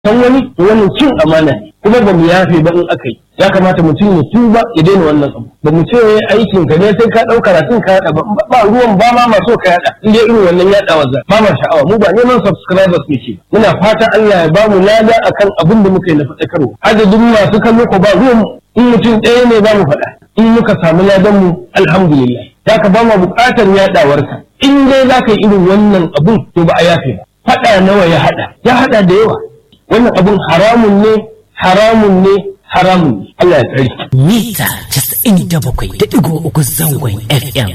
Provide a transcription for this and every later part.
san wani to wannan cin amana ne kuma ba mu yafe ba in aka yi ya kamata mutum ya tuba ya daina wannan abu ba mu ce aikin ka ne sai ka ɗau karatun ka yaɗa ba ba ruwan ba ma maso ka yaɗa in dai irin wannan yaɗawa za ba ma sha'awa mu ba neman subscribers ne ce muna fata Allah ya ba mu lada akan abin da muka yi na faɗakarwa adadin masu kallo ko ba ruwan in mutum ɗaya ne ba mu faɗa in muka samu ladan mu alhamdulillah ya ka ba mu buƙatar yaɗawarka in dai za ka yi irin wannan abun to ba a yafe ba faɗa nawa ya haɗa ya haɗa da yawa wannan abun haramun ne haramun ne haramun ne Allah ya tsare mita 97.3 zangon FM.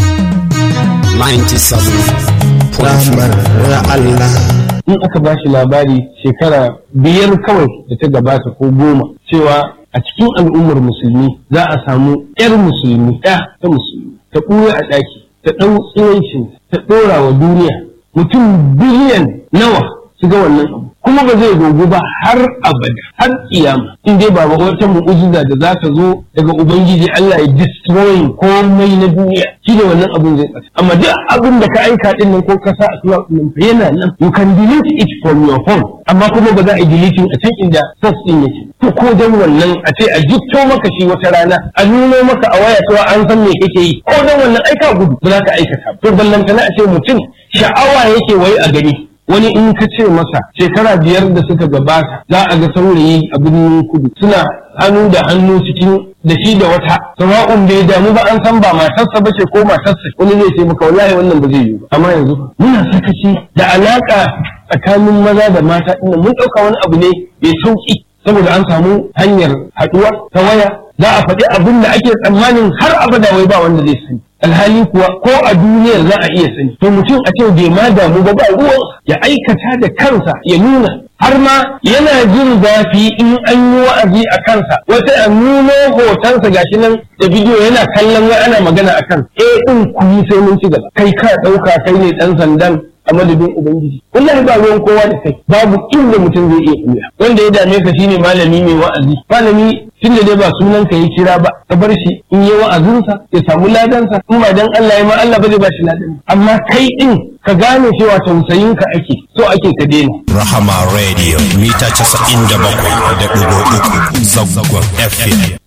97 Allah in aka ba shi labari shekara biyar kawai da ta gabata ko goma cewa a cikin al'ummar musulmi za a samu 'yar musulmi ɗaya ta musulmi ta ɓuya a ɗaki ta ɗau tsirancin ta ɗora wa duniya mutum biliyan nawa su ga wannan abu kuma ba zai gogu ba har abada har kiyama in dai ba wata mu'ujiza da za ta zo daga ubangiji Allah ya destroy komai na duniya shi ne wannan abun zai tsaka amma duk abin da ka aika din nan ko ka sa a cloud din fa yana nan you can delete it from your phone amma kuma ba za a yi deleting a can inda source din yake to ko dan wannan a ce a jikto maka shi wata rana a nuno maka a waya cewa an san me kake yi ko dan wannan aika gudu ba za ka aikata to ballantana a ce mutum sha'awa yake wai a gani wani in ka ce masa shekara biyar da suka gabata za a ga saurayi a birnin kudu suna hannu da hannu cikin da shi da wata sawa'un bai damu ba an san ba matarsa ba ce ko matarsa wani zai ce maka wallahi wannan ba zai yiwu ba amma yanzu muna sakaci da alaka tsakanin maza da mata ɗin mun ɗauka wani abu ne mai sauki saboda an samu hanyar haɗuwa ta waya za a faɗi abin da ake tsammanin har abada wai ba wanda zai sani alhali kuwa ko a duniyar za a iya sani to mutum a ce bai ma damu ba ba ruwan ya aikata da kansa ya nuna har ma yana jin zafi in an yi wa'azi a kansa wata a nuno hotonsa gashi nan da bidiyo yana kallon wai ana magana a kan eh din ku yi sai mun ci gaba kai ka ɗauka kai ne ɗan sandan a madadin ubangiji wallahi ba ruwan kowa da kai babu inda mutum zai iya kuya wanda ya dame ka shine malami mai wa'azi malami tunda dai ba sunan ka yi kira ba ka bar shi in yi wa'azinsa ya samu ladansa in ba dan Allah ya ma Allah ba zai ba shi ladan amma kai din ka gane cewa tausayin ka ake so ake ka daina Rahama Radio mita 97.3 Zangon FM